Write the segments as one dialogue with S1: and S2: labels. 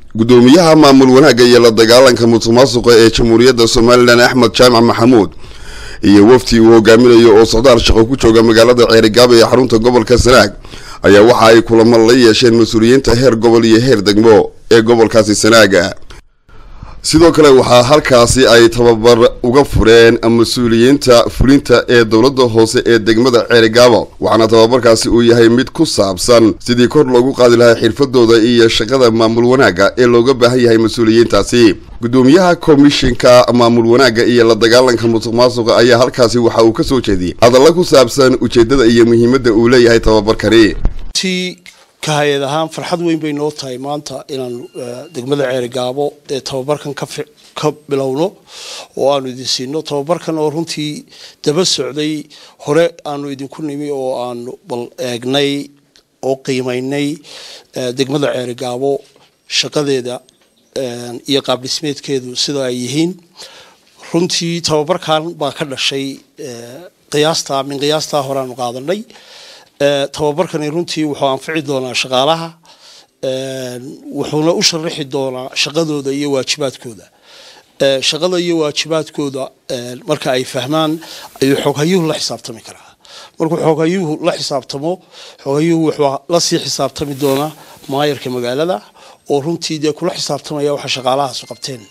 S1: gudoomiyaha maamul wanaagga iyo la dagaalanka musuqmaasuqa ee jamhuuriyadda somalilan axmed jaamac maxamuud iyo wafti uu hogaaminayo oo socdaal shaqo ku jooga magaalada ceerigaabo ee xarunta gobolka sanaag ayaa waxa ay kulamo la yeesheen mas-uuliyiinta heer gobol iyo heer degmo ee gobolkaasi sanaaga sidoo kale waxaa halkaasi ay tababar uga fureen mas-uuliyiinta fulinta ee dowladda hoose ee degmada ceerigaabo waxaana tababarkaasi uu yahay mid ku saabsan sidii kor loogu qaadi lahaa xirfadooda iyo shaqada maamul wanaagga ee looga baahan yahay mas-uuliyiintaasi gudoomiyaha komishinka maamul wanaagga iyo la dagaalanka musuq maasuqa ayaa halkaasi waxa uu kasoo jeediyey hadalla ku saabsan ujeedada iyo muhiimadda uu leeyahay tababarkani
S2: ka hay-ad ahaan farxad weyn bay noo tahay maanta inaanu degmada ceerigaabo ee tababarkan ka bilowno oo aanu idin siino tababarkan oo runtii daba socday hore aanu idinku nimi oo aanu bal eegnay oo qiimaynay degmada ceerigaabo shaqadeeda iyo qaabdhismeedkeedu sida ay yihiin runtii tababarkan baa ka dhashay qiyaasta min qiyaastaa hore aanu qaadanay tababarkani runtii wuxuu anfici doonaa shaqaalaha wuxuuna u sharaxi doonaa shaqadooda iyo waajibaadkooda shaqada iyo waajibaadkooda marka ay fahmaan ayuu xooghayuhu la xisaabtami karaa markuu xooghayuhu la xisaabtamo xooghayuhu wuxuu lasii xisaabtami doonaa maayarka magaalada oo runtii dee kula xisaabtamaya waxa shaqaalahaasu qabteen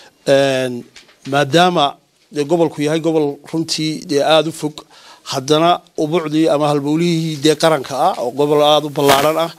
S2: maadaama dee gobolku yahay gobol runtii dee aada u fog haddana ubucdii ama halbowlihii dee qaranka ah oo gobol aada u ballaaran ah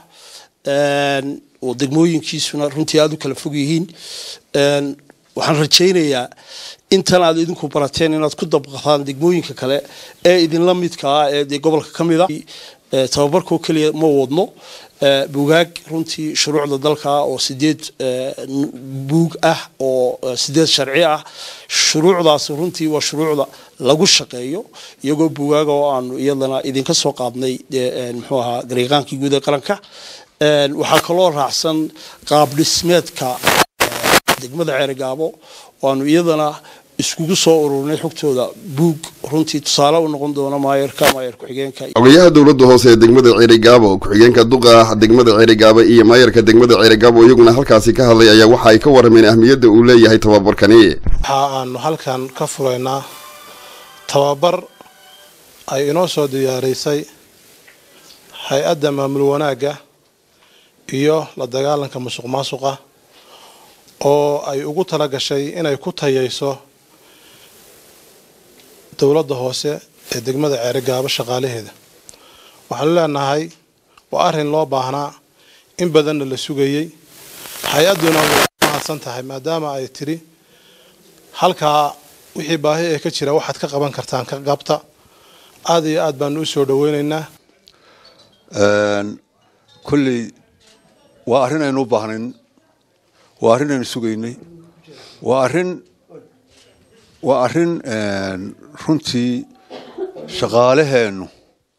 S2: oo degmooyinkiisuna runtii aada u kala fog yihiin waxaan rajaynayaa intan aad idinku barateen inaad ku dabqataan degmooyinka kale ee idinla midka ah ee dee gobolka ka mid a tababarkoo keliya ma wadno buugaag runtii shuruucda dalka oo sideed buug ah oo sideed sharci ah shuruucdaas runtii waa shuruucda lagu shaqeeyo iyagoo buugaaga oo aanu iyadana idinka soo qaadnay muxuu ahaa gariiqaankii guud ee qaranka waxaa kaloo raacsan qaab dhismeedka degmada ceerigaabo oo aanu iyadana iskugu soo ururnay xogtooda buug runtii tusaale u noqon doona maayarka maayar ku-xigeenka
S1: ogayaha dowladda hoose ee degmada ceerigaabo ku-xigeenka duqa degmada ceerigaabo iyo maayarka degmada ceerigaabo iyaguna halkaasi ka hadlay ayaa waxa ay ka warameen ahmiyadda uu leeyahay tababarkani
S3: waxa aanu halkan ka furaynaa tababar ay inoo soo diyaaraysay hay-adda maamul wanaagga iyo la dagaalanka musuq maasuqa oo ay ugu tala gashay inay ku tayayso dowladda hoose ee degmada ceerigaabo shaqaalaheeda waxaanu leenahay waa arrin loo baahnaa in badanna la sugayey hay-adduna way mahadsan tahay maadaama ay tidhi halkaa wixii baahi ee ka jira waxaad ka qaban kartaan ka qabta aada iyo aad baanu u soo dhoweynaynaa
S4: kolley waa arrin aynu u baahnayn waa arrin aynu sugaynay waa arrin waa arrin runtii shaqaalaheennu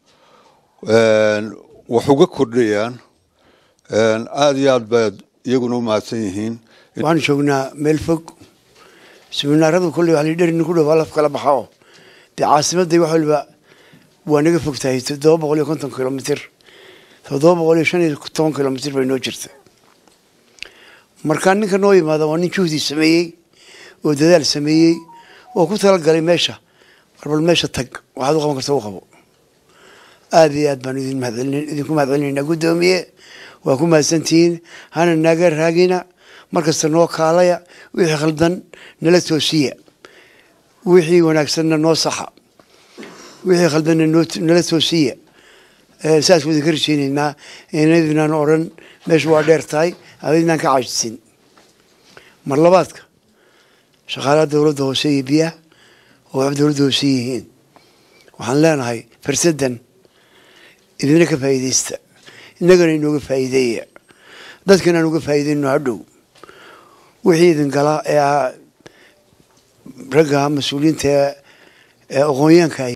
S4: wax uga kordhayaan aada iyo aad baad iyaguna u mahadsan yihiin
S5: waxaan joognaa meel fog siminaaradu kolley waa lidherin ku dhow halaf kala baxao dee caasimadday wax waliba waa naga fog tahay toddoba boqol iyo konton kilomitr toddoba boqol iyo shan iyo toban kilomitr bay noo jirta markaa ninka noo yimaada waa nin juhdi sameeyey oo dadaal sameeyey oo ku talagalay meesha warbal meesha tag waxaad u qaban karta u qabo aada iyo aad baanu idin mahadcelin idinku mahadcelinaynaa guddoomiye waa ku mahadsantihiin hana naga raagina markasta noo kaalaya wixii khaldan nala toosiya wixii wanaagsanna noo saxa wixii khaldanna nala toosiya saas ku idinka rajeynaynaa inadinaan odhan meesha waa dheer tahay adinaan ka caajisin mar labaadka shaqaalaha dowladda hoose iyo biyaha oo wax dowladda hoose yihiin waxaan leenahay farsadan idina ka faa'iidaysta innagana inooga faa'iideeya dadkana aan uga faa'iideyno hadhow wixii idin galaa ee ragga mas-uuliyiinta ee aqoonyaanka